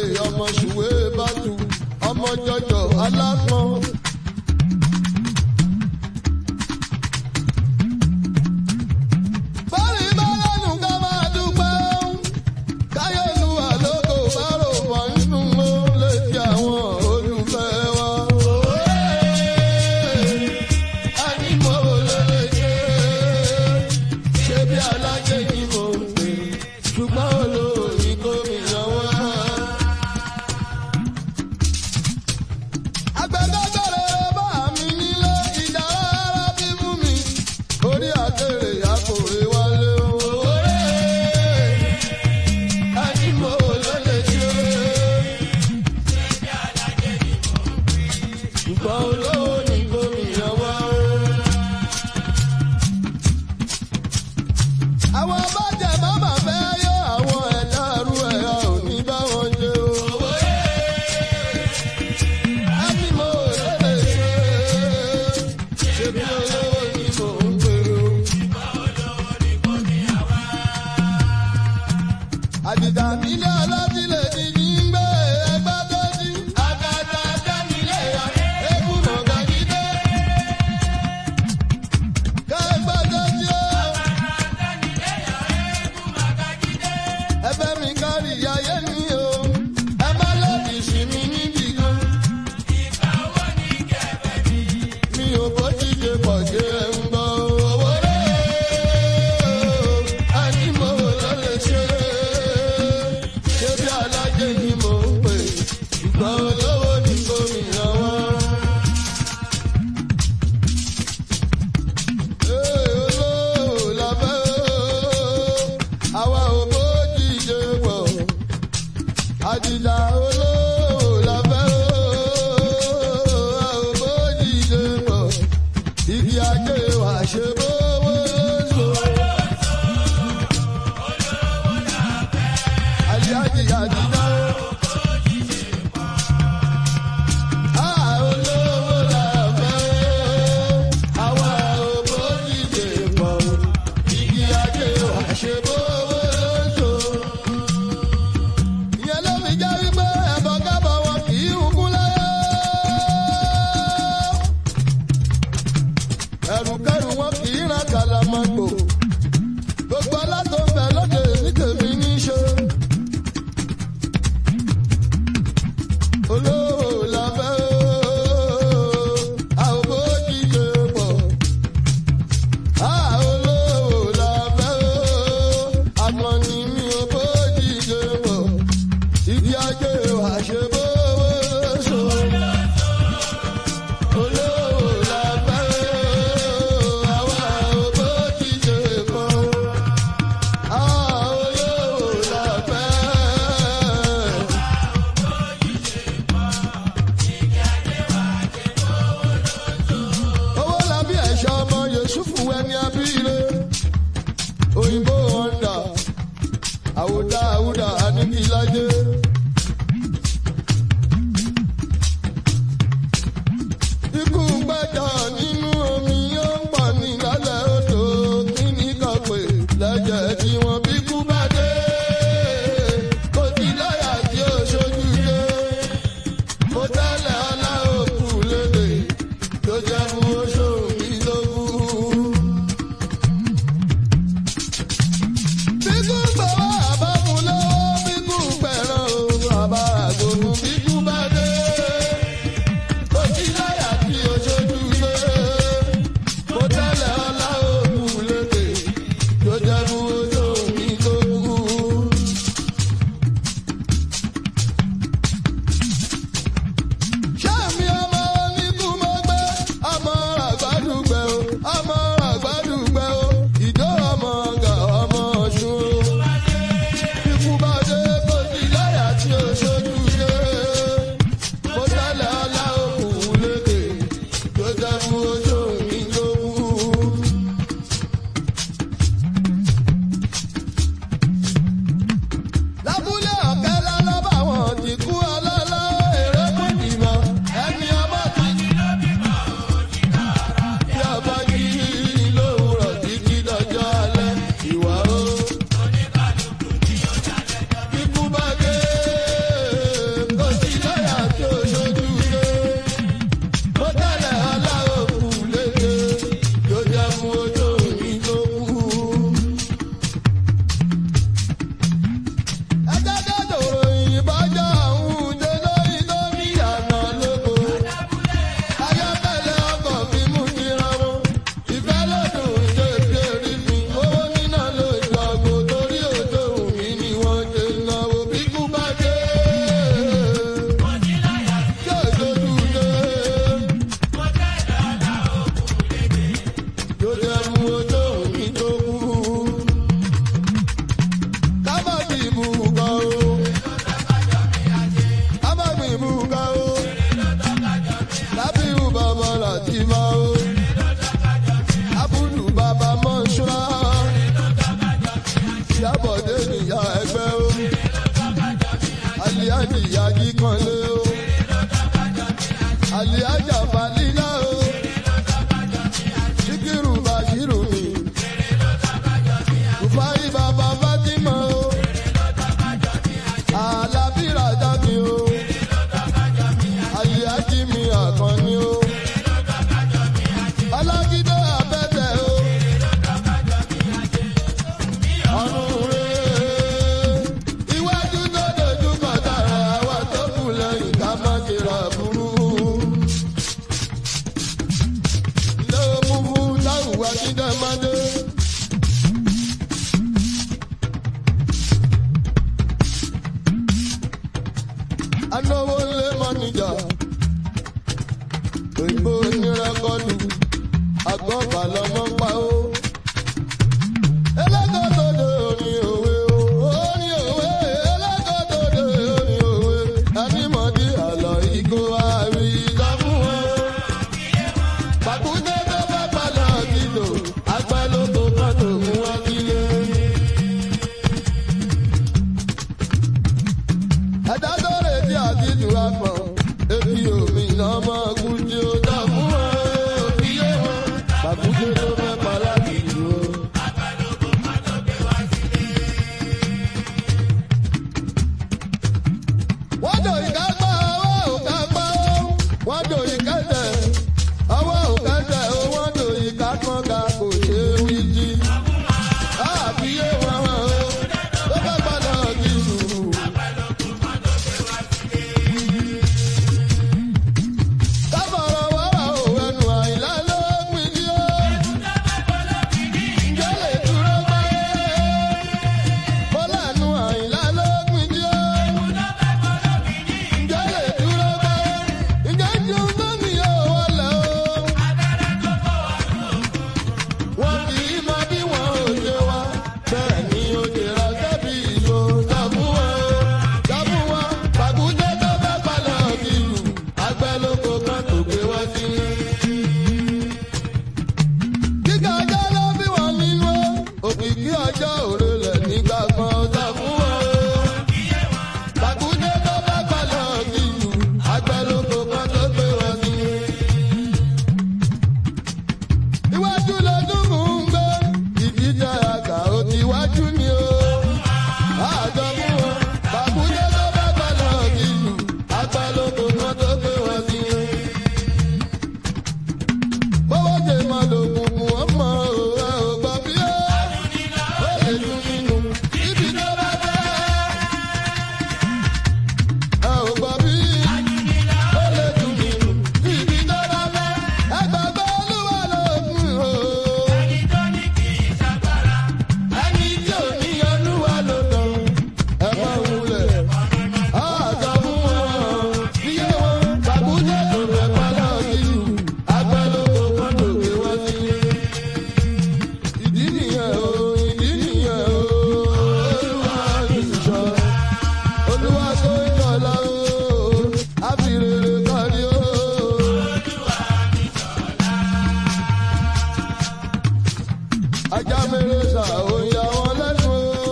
ọmọ ṣùwé bàtú ọmọ jọjọ alápọn. bọ́ọ̀lì bá lẹ́nu ká máa dúpẹ́ káyọ̀lúwà lóko bá rò pọ̀ nínú ó létí àwọn olùfẹ́ wa. ẹni mo lè ṣe ṣe bí alájẹ ni mo ń pè ṣùgbọ́n olórí gómìnà wá. agbẹ́dọ́gbẹ̀rẹ̀ bá mi nílé ìdára bí fún mi orí àkèrè àkòrè wálé o. ẹni mo lè ṣe ṣùgbọ́n olórí gómìnà wá. àwọn bàjẹ́ bàbá fẹ́ yọ àwọn ẹ̀dá rú ẹ̀yà òní bá wọn jẹ o. ẹni mo lè ṣe ṣe bí olówó ni mò ń gbèrò. àdìdà nílé ọlọ́dílé ní ní gbé ẹgbẹ́ tó jí. àgàtà dánilé ẹkú mọ̀gàdídé. kẹ́gbẹ́ tó jí ó. ẹ̀bẹ̀ mi kárí ayé mi o ẹ má lòdì sí mi níbi kan. mi ò bójú ṣe pọ̀ ṣe ń gbọ́ owó rẹ̀ ẹni mo lọ lè ṣe ṣé bí alájẹ ni mò ń pè ṣùgbọ́n olówó ni gómìnà wá. olówó la fẹ́ o àwa ò bójú ṣe pọ̀ àdìlà olówó la fẹ́ o a ò bójú ṣe pọ̀ igi ajé wa ṣe bówó so. Àlìájì àdìlà o. Ah, olówó la fẹ́ o, àwa ò bójú ṣe pọ̀ igi ajé wa ṣe bówó so ìyẹn ló fi jẹ́ wípé ẹ̀bọ̀ kábọ̀ wọn kì í hùkú láyé. ẹ̀rùkẹ́rù wọn kì í ra kàlàmọ́gbò. gbogbo alátó ń bẹ lóde ní tèmi ní í ṣe. olówó la fẹ́ o, a ò bójú ṣe pọ̀. a olówó la fẹ́ o, àmọ́ ni mi ò bójú ṣe pọ̀ ìdí ajé wa ṣe bówó so. olówó la fẹ́ àwa òbó ti ṣe pọ̀. àwa olówó la fẹ́. owó làbí ẹ̀ṣọ́ ọmọ Yusufu ẹni abíire òyìnbó wọ́ndà àwòdà àwùdà àníkìlájẹ́ búkà o. lábíù bàbá láti máa o. abúlù bàbá mọ́ṣúra. ìyábọ̀dé nìyá ẹgbẹ́ o. aliájì yájí kan lé o. aliájà balílá o. síkírù bàṣírù mi. rufai bàbá fatima o. alábìrà jáde o. aliájì mi àkànní o. alágídé abẹ́tẹ̀ o. ọ̀run rẹ̀ iwájú tó dojú kọ dára àwa tó kù lẹ́yìn ká má ṣe ra burú. ilé òmùmú láwùwá jíjẹ máa dé. anáwó lé mọ́nìjà òyìnbó onírẹ́kọ́dù àgbọ̀bà lọ́mọ pa ó. ẹlẹ́gọ́dọ̀dọ̀ orin òwe o orin òwe ẹlẹ́gọ́dọ̀dọ̀ orin òwe anímọ̀dé àlọ́ ìgò àrí ìjọ fún wọn. pàkúté tó bá palọ̀ kìlò agbálógbò kan tó mú wọn kílé. ẹ̀dá tó retí àti ìtura pọ̀ etí omi lọ́mọ kùtì ó dá fún wọn òbí yé wọn pàkúté tó fẹ́ palọ̀ kìlò. wọ́n dò ìka gbọ́ ọwọ́ òka gbọ́ wọ́n dò ìka tẹ̀ ọwọ́ òka tẹ̀ ó wọ́n dò ìka kan ga kò ṣe é wí jí. àbíyé wọn hàn ó tó bá padà kí sùúrù. kábọ̀rọ̀ wàrà ò ẹnu àìlá ló pin ní ó. ǹjẹ́ lè dúró pé bọ́lá nu àìlá ló pin ní ó ǹjẹ́ lè dúró pé ǹjẹ́ tí ó gbé mi yóò wọlé o. Wọ́n kì í mọ bí wọn ò ṣe wá. Bẹ́ẹ̀ ni ó ṣe ra sẹ́bi ìbò sọ fún wọn o. Sọ fún wọn, pàkúté tó fẹ́ palọ̀ kìlù. Àgbẹ̀ lóko kan tó gbé wá sí. Kíkà ọjọ́ ló bí wọn nínú. Òkìkí ọjọ́ òrèlè nígbà kan sọ fún wọn o. Bàkúndé tó bá balọ̀ kìlù, àgbẹ̀lóko kan tó gbé wọn sí. Iwájú lọ́dún mú ń gbé, ìdíje àgbà ó ti wájú ni o. Àjọ mú wọn, bàkúndé tó bá balọ̀ kìlù, àgbẹ̀lóko kan tó gbé wọn sí. Bọ́wọ́ ṣe máa lo kùnkùn ọmọ òwe ò gbọ́ bí ó. Ó lè dùn nínú ibi tó bá fẹ́ ẹ ò gbọ́ bí ó lè dùn nínú ibi tó bá fẹ́ ẹ gbàgbọ́ olúwa lókun o. ẹni tí ò ní olúwa lókun ẹ má wulẹ̀ àjọ fún wọn iye wọn gbàgbúdé tó fẹ́ pálọ̀ ìlú agbẹ́lógún kan tó gbé wá sí. ìdí nìyẹn o ìdí nìyẹn o olúwa ti sọ olúwa tó ń jọlá o àfìrèrè kárí o. ajá mèrè sà òyà wọn lẹ́nu o.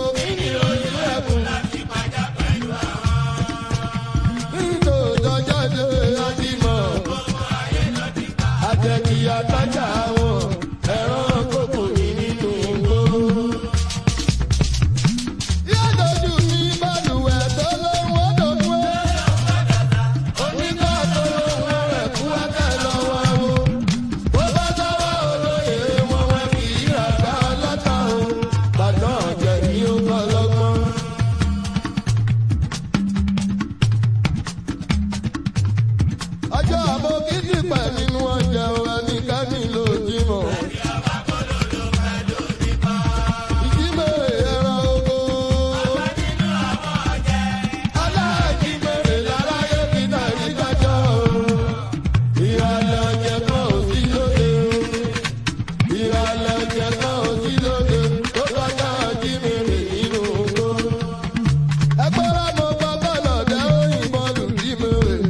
nítorí jáde láti mọ̀ àjẹkì àtàjà wọn ẹ̀rọ kókò ní nínú gbogbo. Yádọ́jú ní balùwẹ̀ tó lóhùn ọ̀dọ̀dún ẹ̀. Onígbà tó lóhùn rẹ̀ kú ẹ̀kẹ́ lọ́wọ́ o. Bó bá dáwọ́ olóyè wọn wọn kì í ràgbá ọlọ́ta o. Bàtàn ọ̀jẹ̀ ni ó kọ́ lọ́gbọ́n. Ọjọ́ àbò kìdìpẹ̀ nínú ọjà ẹnikẹ́ni ló jí mọ̀. Ìjímèrè ẹran oko. Aláàjímèrè láráyé fi tàrí dájọ́ o. Ìrànlẹ̀ ọ̀jẹ̀ kan ò sí lóde o. Ìrànlẹ̀ ọ̀jẹ̀ kan ò sí lóde. Tó kọjá jímèrè nínú oko. Ẹgbẹ́ rẹ̀ mo gbọ́ bọ́lọ̀ dẹ́ òyìnbó lù jímèrè.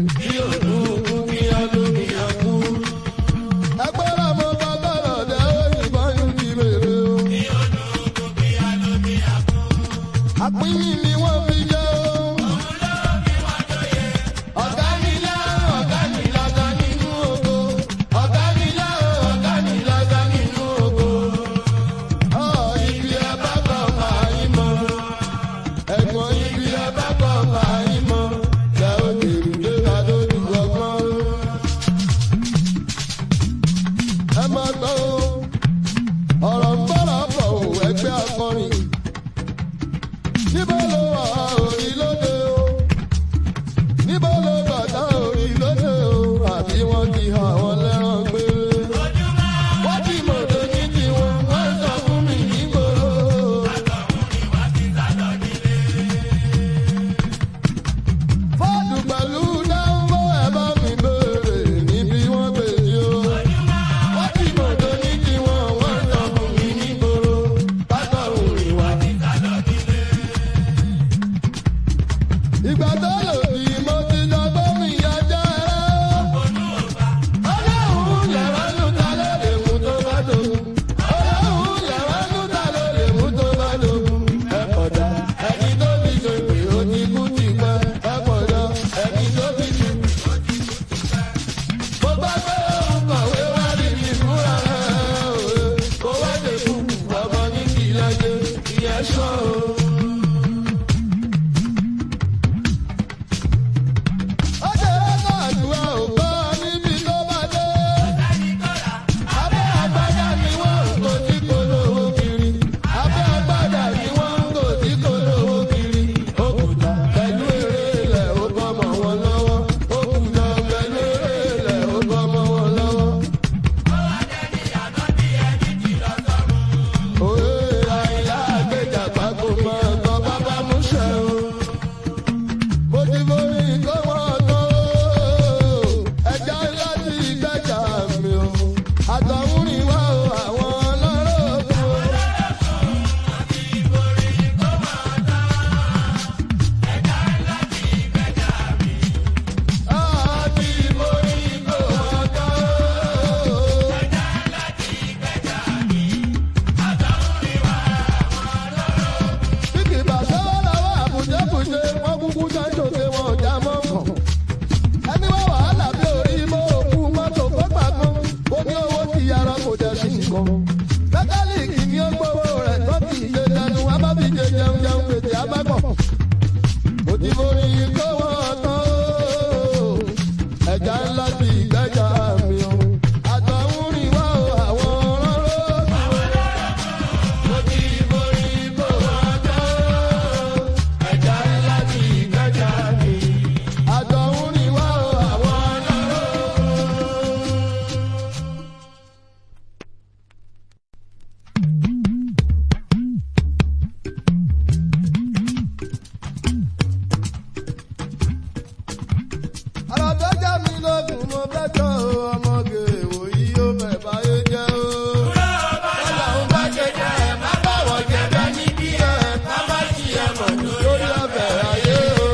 lógún mo fẹ́ tọ́ o ọmọge ìwòyí ó fẹ́ báyé jẹ́ o. Ọlọ́run bá ṣe jẹ́ ẹ má báwọ̀ jẹ́ bẹ́ẹ̀ ní bí ẹ ká má ṣì ẹ mọ̀ lórí ọbẹ̀ ayé o.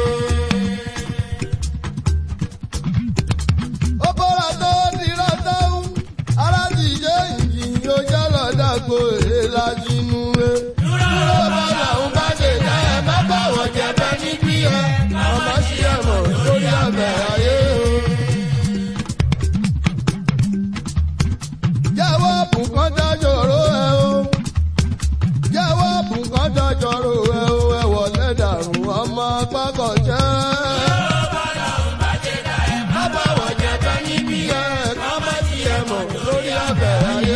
Ó bọ́ra tó dira tóun, ara ti ṣe ìjìn yóò jẹ́ lọ́dàgbò èrè lájínú e. Dúró bọ́lọ́run bá ṣe jẹ́ ẹ má báwọ̀ jẹ́ bẹ́ẹ̀ ní bí ẹ ká má ṣì ẹ mọ̀ lórí ọbẹ̀ ayé o. Jẹ́wọ́ bùkán dájọ́rò ẹ o. Jẹ́wọ́ bùkán dájọ́rò ẹ o. Ẹ wọlé dàrú ọmọ pákọ̀jẹ́. Bábáwọ̀ jẹ́ bẹ́ níbí ẹ ká má ti ẹ mọ̀ lórí abẹ́ ayé.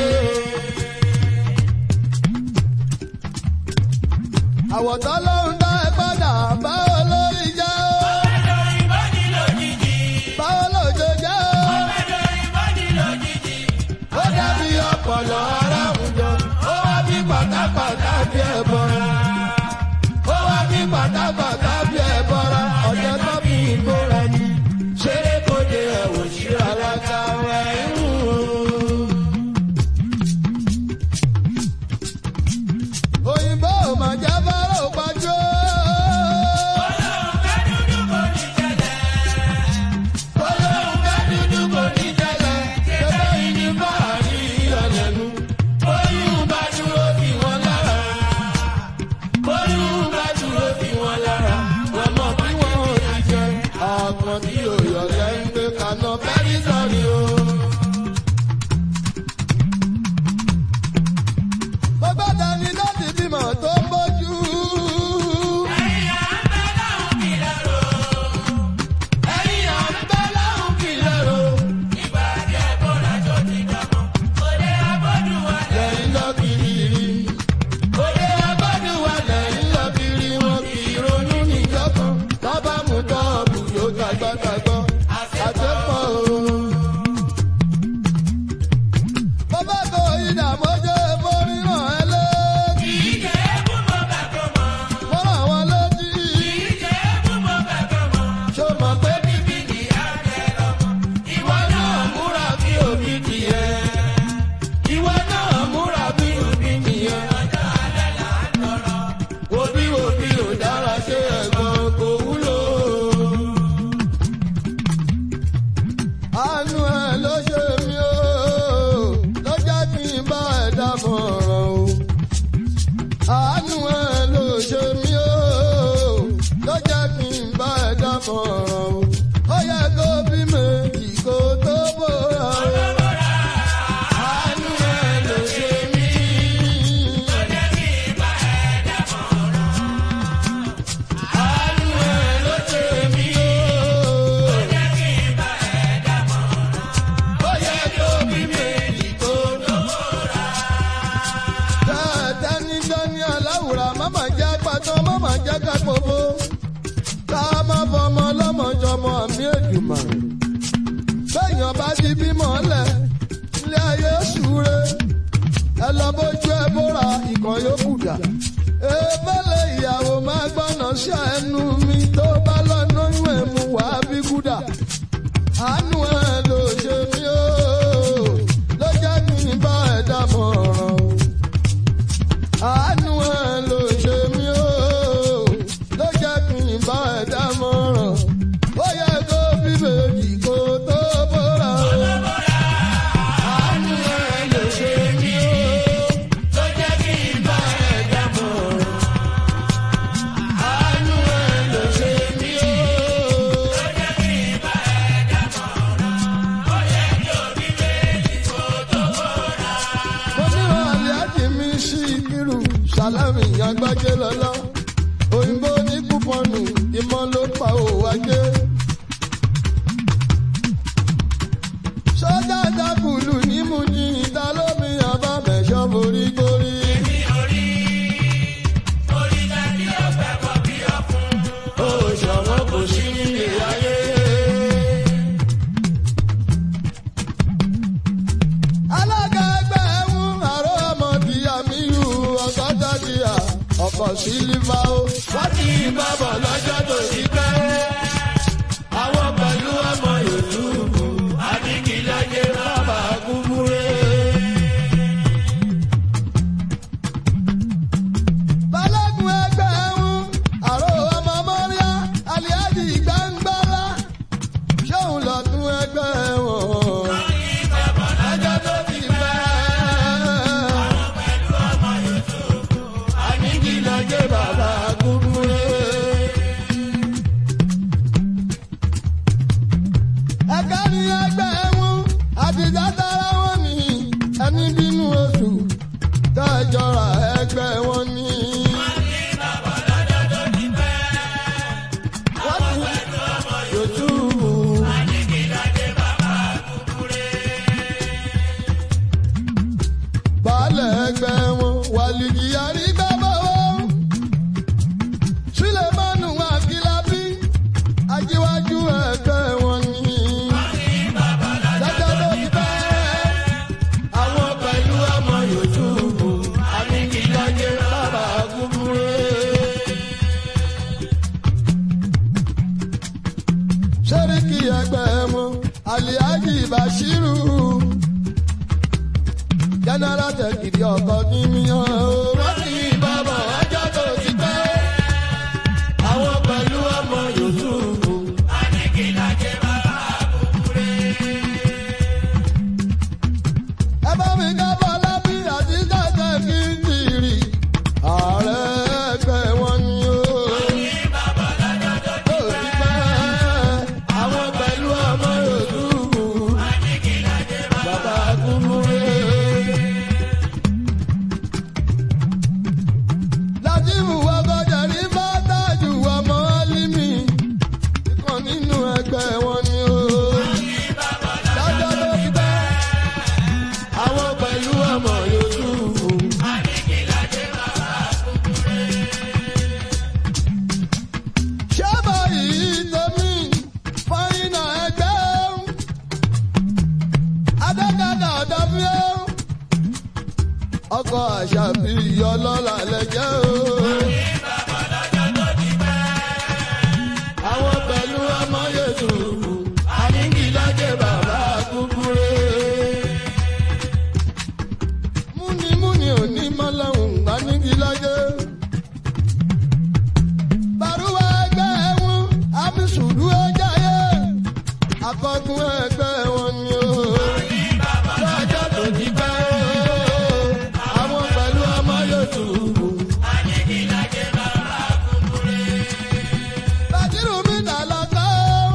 Àwọ̀tọ́ lóhun dá ẹ padà báwo lórí jẹ́ o. Báwo lòjò jẹ́ o. Ó dàbí ọpọlọ ara àwùjọ. Ó wá bí pátápátá bí ẹ bọ́ra. Ó wá bí pátápátá bí ẹ bọ́ra. Ọ̀jẹ̀ tó bí ìbora ni. Ṣeré kò dé ẹ̀wò síra lága ẹ̀ ń wò. Òyìnbó ò mà jẹ́ bárò pàjọ́. Olóhùn ká dúdú kò ní jẹ́lẹ̀. Ṣébẹ́ ìní bá àrí ìyọ̀lẹ́nu. Oyún bá dúró bí wọ́n lára. Oyún bá dúró bí wọ́n lára. Wọ́n mọ̀ bí wọ́n ò ti jẹ. Àpọ̀n tí òyọ̀lẹ́ ń gbé kaná fẹ́rí sọ́ni o. Mo gbọ́dọ̀ ní láti bímọ tó ń bójú. Ẹ̀yin à ń bẹ́ láhùn kìlẹ̀ o. lẹ́yìn lọ kiri. Òde agbádùn wa lẹ́yìn lọ kiri wọn kì í ronú níjọ́kan. Tábà mú tọ́ọ̀bù yóò gbàgbàgbọ́. Àtẹ́pọ̀ o. Bàbá kò ìdààmójó borí ràn ẹ́ lókì. Mo ràn wọ́n lójì. Ṣo mọ̀ pé bíbí ni ìwọ náà múra bí òbí tiẹ̀. Ìwọ náà múra bí òbí nìyẹn. Òbí òbí ò dára ṣe ẹ̀gbọ́n kò wúlò. Àánú ẹ̀ ló ṣe mí o, ló jẹ́ kí n bá ẹ̀ dámọ̀ràn o. Àánú ẹ̀ ló ṣe mí o, ló jẹ́ kí n bá ẹ̀ dámọ̀ràn o. Ó yẹ kó bí méjì kó tó bóra o. Àánú ẹ̀ ló ṣe mí. Àánú ẹ̀ ló ṣe mí o. Ó yẹ kó bí méjì kó tó bóra. Tẹ́tẹ́ ní dání aláwùrà máma jẹ́ pàtó máma jẹ́ kápòbó. Ká má fọmọ lọ́mọjọmọ àmì èdùmọ̀. Bẹ́ẹ̀yàn bá ti bímọ lẹ̀, ilé ayé ṣúre. Ẹ lọ bójú ẹ bóra ìkan yóò kùdà. Ebélé ìyàwó máa gbọ́nà sí ẹnu mi tó bá lọ́nà ìwé mu wá bí kúdà. Àánú ẹ ló ṣe mí o, ló jẹ́ kí n bá ẹ dámọ̀ràn o. Àánú ẹ ló ṣe mí o, ló jẹ́ kí n bá ẹ dámọ̀ràn. Ó yẹ kó bí méjì kó tó bóra o. Àánú ẹ ló ṣe mí o, ló jẹ́ kí n bá ẹ dámọ̀ràn. Àánú ẹ ló ṣe mí o. mo níwọ̀n àlẹ́àjì mi sí kírù sálámì àgbájé lọ́lọ́ òyìnbó ní kúpọ̀nù ìmọ̀ ló pa òwò ajé. sọ́jà dákùlù ní mú ní ìta lómi àbámẹ́sọ́ borí gorí. ó ṣọ̀wọ́n kò sí nílé ayé. alága ẹgbẹ́ ẹ̀hún àrò ọmọdé àmìlú ọ̀gọ́dọ̀dìyà ọkọ̀ sílífà ó. wọ́n ti bá bọ̀ lọ́jọ́ tó ti pẹ́. àwọn pẹ̀lú ọmọ ìlú kù. ẹgbẹ́ wọn. Ẹjọ́ tó ti pẹ́. Àníkì lọ́jọ́ bàbá kúkúrẹ́. Ẹ̀ka ni ẹgbẹ́ wọn, àtijọ́ dára wọn ni ẹni bínú oṣù tẹ́jọ́ra ẹgbẹ́ wọn ni. Wọ́n ti yòtúbù. Baálẹ̀ ẹgbẹ́ wọn wàlìjì àrígbábọ̀ wọn. Súlẹ̀mánù Akílábí ajíwájú ẹgbẹ́ wọn ni. Dájọ́ ló ti pẹ́. Àwọn pẹ̀lú ọmọ Yòtúbù. Àníkìlájẹ́ bàbá kúkúrẹ́. Sẹ́ríkì ẹgbẹ́ wọn, Àlìájì Bàṣírù. Jẹ́nẹ́rà tẹ̀kìdì ọkọ̀ ní míyàn o. Wọ́n ti bàbá ọjọ́ tó ti pẹ́. Àwọn pẹ̀lú ọmọ Yòtúbù. Ẹ bá mi ká bọ́lá bí àti jẹ́jẹ́ kí n tìrì. Ààrẹ ẹgbẹ́ wọn ni o. Tó ti pẹ́. Àwọn pẹ̀lú ọmọ Yòtúbù. Bàbá kúkúrẹ́. Látìmù ọgọ́jà ní Bátàjù ọmọ Álímì. Ìkan nínú ẹgbẹ́ wọn ni o. Lọ́jọ́ tó ti pẹ́. Àwọn pẹ̀lú ọmọ Yòtúbù. Ṣé báyìí tómi fáyínà ẹgbẹ́? Adékadà ọ̀dọ́fíẹ́. Ọkọ̀ àṣàbí ọlọ́lá lẹ́jẹ́ o. Àwọn pẹ̀lú ọmọ Yòtúbù. Àníkìlájẹ́ bàbá kúkúrẹ́. Múnimúni òní mọ́lẹ́hùn àníkìlájẹ́. Bàrúwà ẹgbẹ́ wọn, Àmísùdú ẹjáyé. Akọ́gun ẹgbẹ́ wọn ni o. Lọ́jọ́ tó ti pẹ́ o. Àwọn pẹ̀lú ọmọ Yòtúbù. Bàtírù mi nà lọ́tọ́.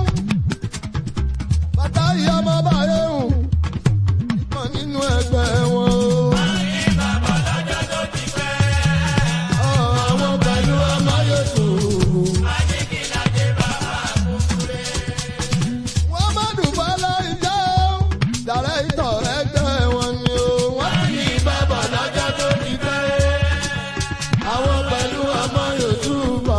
Bàtà yìí ọmọ bàyẹ̀ hù. Ìkan nínú ẹgbẹ́ wọn o. Àwọn pẹ̀lú ọmọ Yòtúbù. Wọ́n má dùbọ́ lórí jẹ́ o. Dàrẹ́ ìtọ̀ ẹgbẹ́ wọn ni o. Wọ́n ti ní bàbá lọ́jọ́ tó ti pẹ́. Àwọn pẹ̀lú ọmọ Yòtúbà.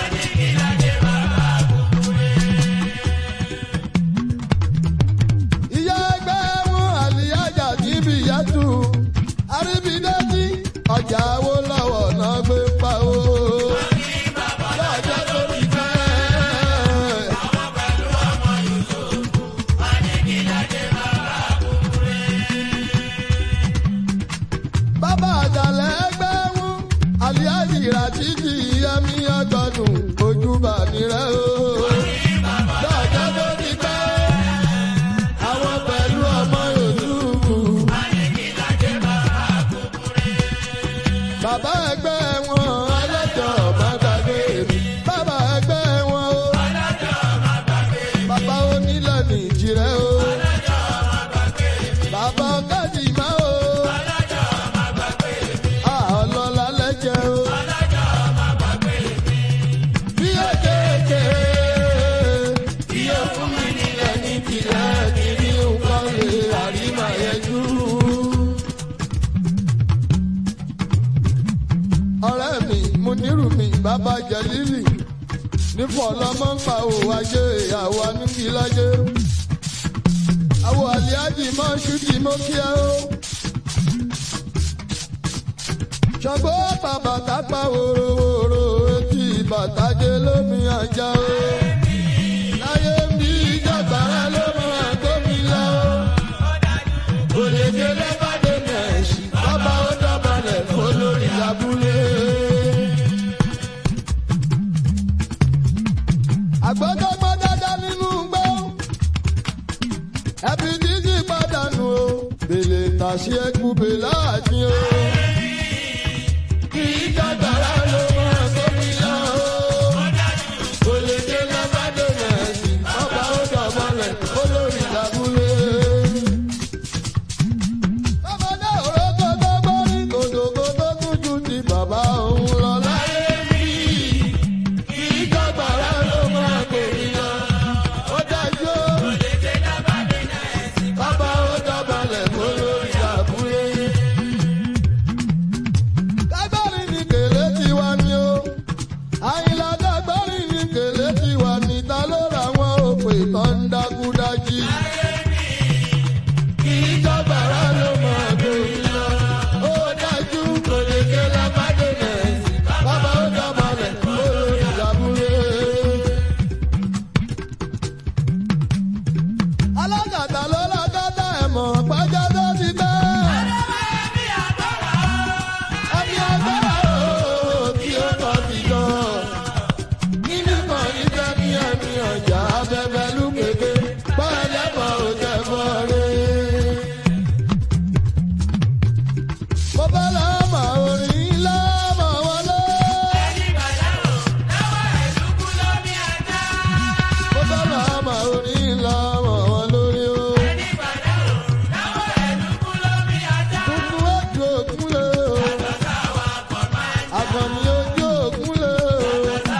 Ìyá ẹgbẹ́ wọn àlìyájà níbi ìyàtú. Àríbídẹ́jì ọjà wo lọ́wọ́ náà gbé pa o. Lọ́jọ́ tó ti pẹ́. Bàbá àjàlẹ̀ ẹgbẹ́ wọn, àlìyájì ràṣídì yẹmí ọgọ́dún ojúbà nírẹ́ o. Lọ́jọ́ tó ti pẹ́, àwọn pẹ̀lú ọmọ Yòtúbù. Bàbá ẹgbẹ́ wọn ọlọ́jọ́ má gbàgbé mi. Bàbá ẹgbẹ́ wọn o. Bàbá onílẹ̀ nìjìrẹ́ o. Bàbá ọ̀gájì má o. Ọlọ́lá lẹ́jẹ̀ o. Bí ó kéèké, bí ó fún mi nílẹ̀ ní tìlẹ̀ kiri nǹkan lè àrímà yẹjú. Ọ̀rẹ́ mi, mo nírù mi, bàbá Jẹ̀lílì. Nífọ̀ ọlọ́mọ ń pa òwò ajé ìyàwó anúkìlájé. Àwọ̀ àlíájì máa ń ṣúdì mọ́ kíá o. Ṣàngó bàbà tápá wòròwòrò etí bàtàjé lómi àjà o. Láyé ń bí ìjàgbára ló máa gómi lọ o. Òlèdè lẹ́bàdé mẹ̀ẹ́sì, bàbá ó dọ̀bálẹ̀ fún lórí abúlé. Àgbọ̀dọ́gbọ́ dáadáa nínú gbọ́. ẹbí títí pàdánù o bèlè tàṣí ẹkú bèlà àti o. kì í jàgbára ló máa tóbi lọ o. kò lè dé lábàdé mẹ́sì ọba ó dọ̀bọ̀lẹ̀ olórí làbúlé. bàbá òró tó tó gbórí kòtòkó tó tún ju ti bàbá òun lọ láyé mi. kì í jàgbára ló máa tóbi lọ. ó dájú o. Bàbá ó dọ̀bálẹ̀ fún lórí àbúlé. Dágbárí ni kèlé tiwa ni o. Àyìnlá dágbárí ni kèlé tiwa ni ta ló ra wọn òpè tó ń dákúdájí. Kì í jọ̀bàrà ló máa gbòòrì lọ. Ó dájú kò lè ké lábàdé nẹ̀ẹ́sì. Bàbá ó dọ̀bálẹ̀ fún lórí àbúlé. alágàtà ló lágàtà ẹ̀mọ̀ pàjá tó ti gbẹ́. ẹni agbára o tí ó kọ́ ti jọ. nínú kan ìfẹ́ ní ẹni ọjà abẹ́fẹ́ lú kéke pẹ́ẹ́lẹ́bọ̀ ò jẹ́ bọ́ọ̀rẹ́. mo fẹ́ lọ́mọ orin lọ́mọ wọlé. mo fẹ́ lọ́mọ orin lọ́mọ wọn lórí o. Kúkú ojú òkun lé o. Àgbọ̀nì ojú òkun lé o.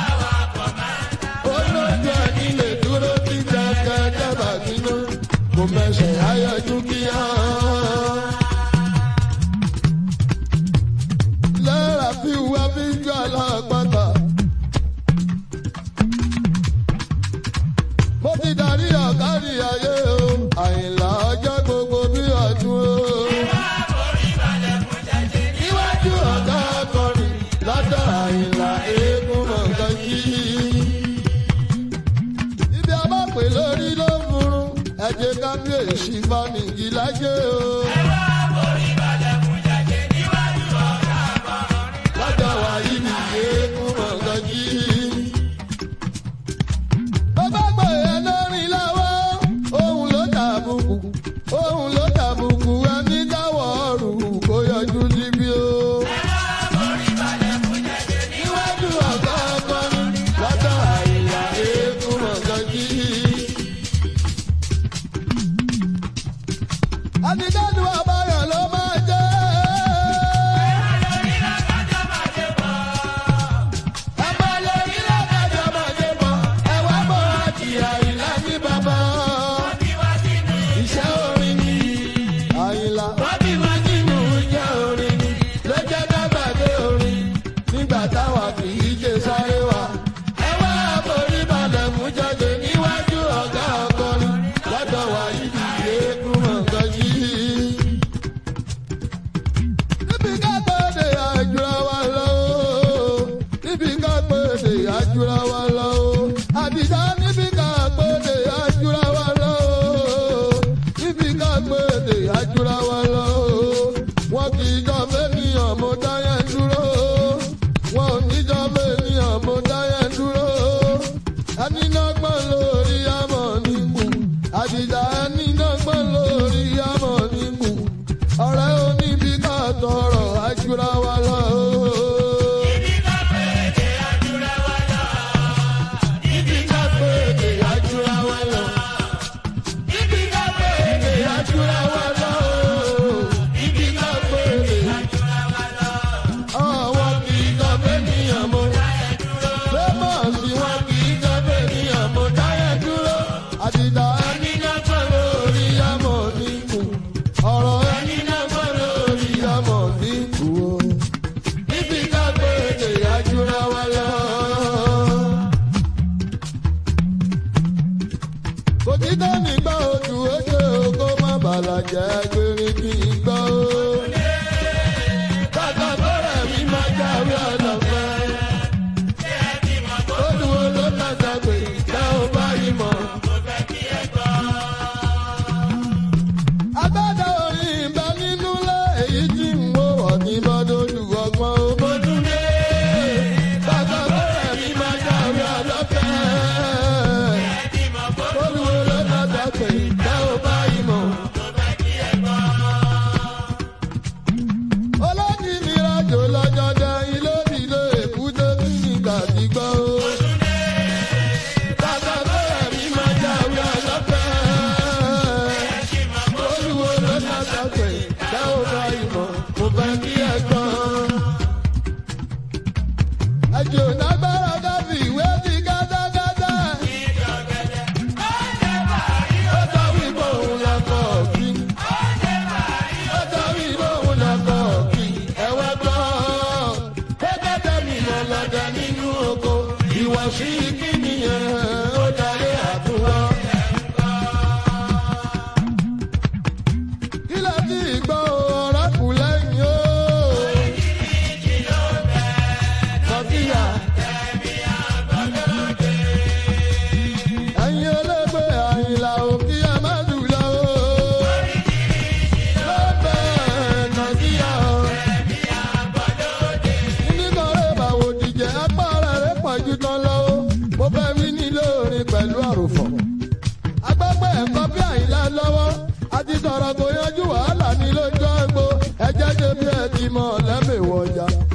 Olójú ẹni lè dúró kí kẹ̀kẹ́ dábàá sínú. Kò mẹsẹ̀ ayọ̀jú kíá. Lẹ́ra fi wá fi jọ alápàtà. Mo ti darí ọ̀gárí ayé o. Àyìnlá ọjọ́ gbogbo bí ọdún o. Níwájú ọ̀gá akọrin lọ́dọ̀ àyìnlá eégún mọ̀gán kí. Ibi a bá pè lórí ló ń furun, ẹ̀jẹ̀ kábíyèsí bá nìyí lájẹ́ o. Lọ́dọ̀ wa yìí ni eégún mọ̀gán kí. Bàbá pè é lórí lọ́wọ́, òun ló tàbùkù, òun ló tàbùkù ẹni dáwọ̀ ọ̀rù kó yọjú síbí o. Níwájú ọ̀gá akọrin lọ́dọ̀ àyíká eégún mọ̀gán kí. Àdìdádù àbáyọ̀ ló máa jẹ́. Ẹ̀bá lórí lọ́kàjọ́ máa dé bọ̀, ẹ̀wá bọ̀ àti àyílá ní bàbá. Iṣẹ́ orin ni àyílá. Wọ́n bí wá nínú iṣẹ́ orin ni ló jẹ́ dábàdé orin nígbà táwa kì í ṣe sáré wa. Ẹ wá àforí balẹ̀ mú jáde níwájú ọ̀gá akọrin lọ́dọ̀ wa yìí eégún mọ̀gán yìí. Níbi ká pèsè àjùra wa lọ o. Níbi ká pèsè àjùra wa lọ o. Àdìsá níbi ká pèsè àjùra wa lọ o. Níbi ká pèsè àjùra wa lọ o. Wọ́n kì í jọ fẹ́niyàn mo dáyẹ̀ dúró. Wọ́n ò ní jọ fẹ́niyàn mo dáyẹ̀ dúró. Ẹni náà gbọ́n lórí àmọ́ nígbù. Àdìsá ẹni náà gbọ́n lórí àmọ́ nígbù. Ọ̀rẹ́ oníbi ká tọrọ àjùra wa lọ o. Níbi ká pèsè àjùra wa lọ. Níbi ká pèsè àjùra wa lọ o. Níbi ká pèsè àjùra wa lọ. Àwọn kì í jọ fẹ́niyàn mo. Fẹ́mọ̀sì wọn kì í jọ fẹ́niyàn mo dáyẹ̀ dúró. Àdìdá ẹni náà pẹ̀ lórí àmọ̀ níkù. Ọ̀rọ̀ ẹni náà pẹ̀ lórí àmọ̀ níkù o. Níbi ká pèsè àjùra wa lọ. kò tí tó nígbà ojú ojú kó má bàlàjẹ́ gbére kí n gbọ́ o. Kàkà bọ́rẹ̀ mi máa jáwé ọ̀dọ̀fẹ́. Olúwo ló kàkà pé tá ò bá yìí mọ̀. Agbádá orin ìbá nínú lé èyí tí ń wò wọ̀ ní bọ́dọ̀lù ọgbọ́n ó bójú dé. Kàkà bọ́rẹ̀ mi máa jáwé ọ̀dọ̀fẹ́ olùwò ló dàgbà pé tá ò bá yí bí ẹ ti mọ̀ lẹ́mìí wọjà.